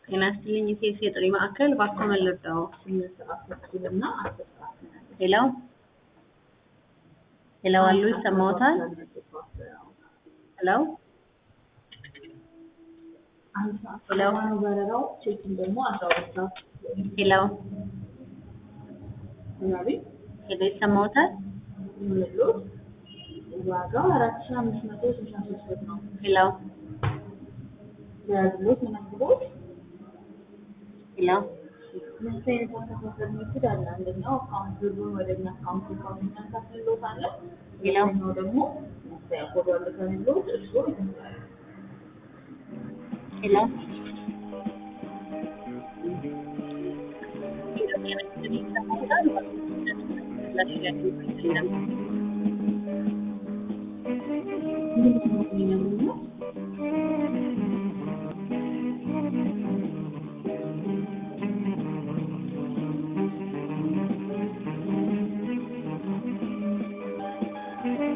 ጤና ይስጥልኝ የሴት የጥሪ ማዕከል ባኮ መለዳው ሄሎ ሄሎ አሉ ይሰማዎታል? ሄሎ ሄሎ በረራው ቼኪን ደግሞ አስራ ሁለት ሰዓት ሄሎ ምናቤ ሄሎ ይሰማዎታል? የሚሉት ዋጋው አራት ሺህ አምስት መቶ ስልሳ ሶስት ብር ነው። ሄሎ የያዝሎት መነግሮት ሄሎ ምን አይነት አከፋፈል ሜትድ አለ? አንደኛው አካውንት ብሩን ወደ እኛ አካውንት አካውንት እናካፍልሎት አለ። ሄሎ ሌላኛው ደግሞ ያቆዱ አለ ከሚሉት እሱ ይመስላል። ሄሎ ምንድን ነው የሚነግሩት?